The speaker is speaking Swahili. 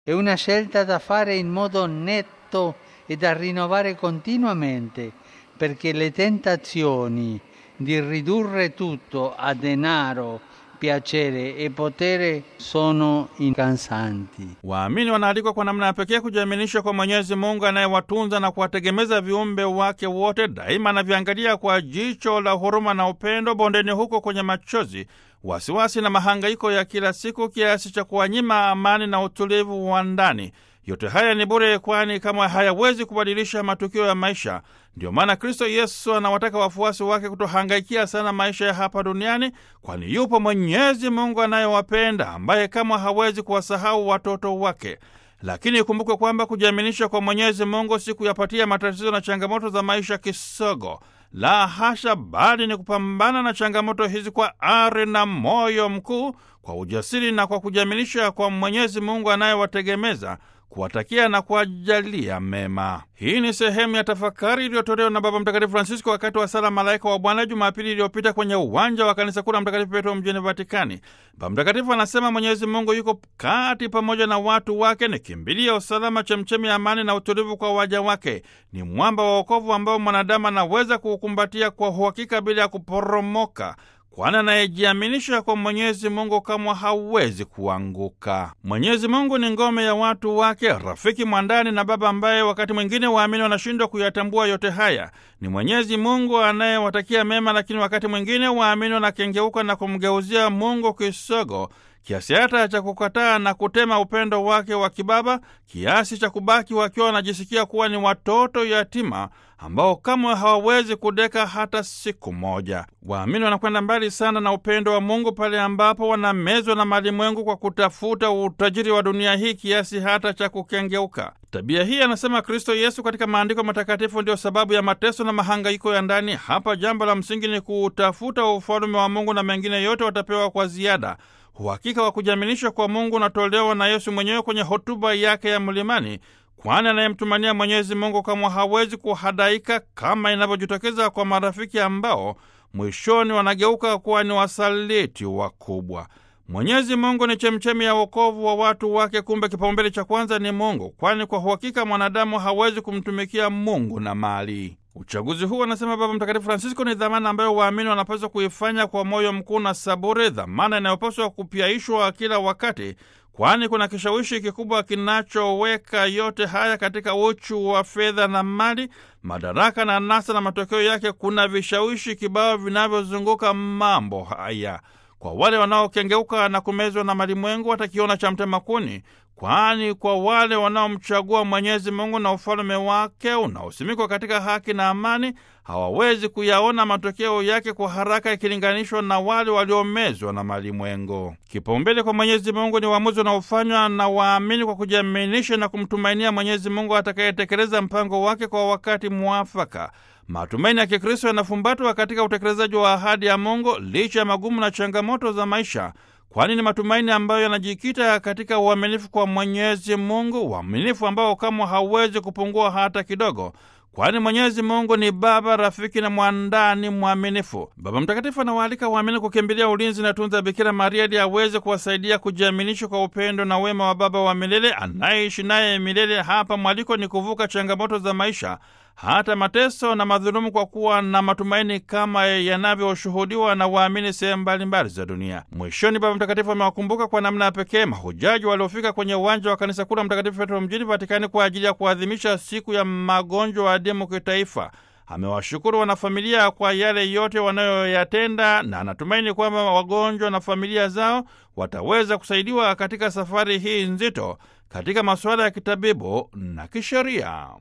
È una scelta da fare in modo netto e da rinnovare continuamente, perché le tentazioni di ridurre tutto a denaro, piacere e potere sono incansanti. Waamini wanaalikwa kwa namna ya pekee kujiaminisha kwa Mwenyezi Mungu anayewatunza na kuwategemeza viumbe wake wote, daima anaviangalia kwa jicho la huruma na upendo bondeni huko kwenye machozi, wasiwasi na mahangaiko ya kila siku, kiasi cha kuwanyima amani na utulivu wa ndani. Yote haya ni bure, kwani kama hayawezi kubadilisha matukio ya maisha. Ndiyo maana Kristo Yesu anawataka wafuasi wake kutohangaikia sana maisha ya hapa duniani, kwani yupo Mwenyezi Mungu anayewapenda ambaye kama hawezi kuwasahau watoto wake. Lakini ikumbukwe kwamba kujiaminisha kwa Mwenyezi Mungu si kuyapatia matatizo na changamoto za maisha kisogo. La hasha, bali ni kupambana na changamoto hizi kwa ari na moyo mkuu, kwa ujasiri na kwa kujiaminisha kwa Mwenyezi Mungu anayewategemeza kuwatakia na kuwajalia mema. Hii ni sehemu ya tafakari iliyotolewa na Baba Mtakatifu Francisco wakati wa sala Malaika wa Bwana Jumapili iliyopita kwenye uwanja wa kanisa kuu la Mtakatifu Petro mjini Vatikani. Baba Mtakatifu anasema Mwenyezi Mungu yuko kati pamoja na watu wake, ni kimbilia usalama, chemchemi ya amani na utulivu kwa waja wake. Ni mwamba wa wokovu ambao mwanadamu anaweza kuukumbatia kwa uhakika bila ya kuporomoka kwani anayejiaminisha kwa Mwenyezi Mungu kamwe hawezi kuanguka. Mwenyezi Mungu ni ngome ya watu wake, rafiki mwandani na baba ambaye wakati mwingine waamini wanashindwa kuyatambua yote haya. Ni Mwenyezi Mungu anayewatakia mema, lakini wakati mwingine waamini wanakengeuka na kumgeuzia Mungu kisogo kiasi hata cha kukataa na kutema upendo wake wa kibaba, kiasi cha kubaki wakiwa wanajisikia kuwa ni watoto yatima ambao kamwe hawawezi kudeka hata siku moja. Waamini wanakwenda mbali sana na upendo wa Mungu pale ambapo wanamezwa na malimwengu kwa kutafuta utajiri wa dunia hii kiasi hata cha kukengeuka. Tabia hii, anasema Kristo Yesu katika maandiko matakatifu, ndio sababu ya mateso na mahangaiko ya ndani. Hapa jambo la msingi ni kuutafuta ufalume wa Mungu na mengine yote watapewa kwa ziada. Uhakika wa kujiaminisha kwa Mungu unatolewa na Yesu mwenyewe kwenye hotuba yake ya mlimani, kwani anayemtumania Mwenyezi Mungu kamwe hawezi kuhadaika, kama inavyojitokeza kwa marafiki ambao mwishoni wanageuka kuwa ni wasaliti wakubwa. Mwenyezi Mungu ni chemchemi ya wokovu wa watu wake. Kumbe kipaumbele cha kwanza ni Mungu, kwani kwa uhakika mwanadamu hawezi kumtumikia Mungu na mali. Uchaguzi huu, anasema Baba Mtakatifu Francisco, ni dhamana ambayo waamini wanapaswa kuifanya kwa moyo mkuu na saburi, dhamana inayopaswa kupyaishwa kila wakati, kwani kuna kishawishi kikubwa kinachoweka yote haya katika uchu wa fedha na mali, madaraka na anasa, na matokeo yake kuna vishawishi kibao vinavyozunguka mambo haya. Kwa wale wanaokengeuka na kumezwa na malimwengu watakiona cha mtema kuni, kwani kwa wale wanaomchagua Mwenyezi Mungu na ufalume wake unaosimikwa katika haki na amani hawawezi kuyaona matokeo yake kwa haraka ikilinganishwa na wale waliomezwa na malimwengu. Kipaumbele kwa Mwenyezi Mungu ni uamuzi unaofanywa na waamini kwa kujiaminisha na kumtumainia Mwenyezi Mungu atakayetekeleza mpango wake kwa wakati mwafaka. Matumaini ya Kikristo yanafumbatwa katika utekelezaji wa ahadi ya Mungu licha ya magumu na changamoto za maisha, kwani ni matumaini ambayo yanajikita katika uaminifu kwa Mwenyezi Mungu, uaminifu ambao kamwe hauwezi kupungua hata kidogo, kwani Mwenyezi Mungu ni Baba, rafiki na mwandani mwaminifu. Baba Mtakatifu anawaalika waamini kukimbilia ulinzi na tunza Bikira Maria ili aweze kuwasaidia kujiaminisha kwa upendo na wema wa Baba wa milele anayeishi naye milele. Hapa mwaliko ni kuvuka changamoto za maisha hata mateso na madhulumu kwa kuwa na matumaini kama yanavyoshuhudiwa na waamini sehemu mbalimbali za dunia. Mwishoni, Baba Mtakatifu amewakumbuka kwa namna ya pekee mahujaji waliofika kwenye uwanja wa kanisa kuu la Mtakatifu Petro mjini Vatikani kwa ajili ya kuadhimisha siku ya magonjwa adimu kitaifa. Amewashukuru wanafamilia kwa yale yote wanayoyatenda na anatumaini kwamba wagonjwa na familia zao wataweza kusaidiwa katika safari hii nzito katika masuala ya kitabibu na kisheria.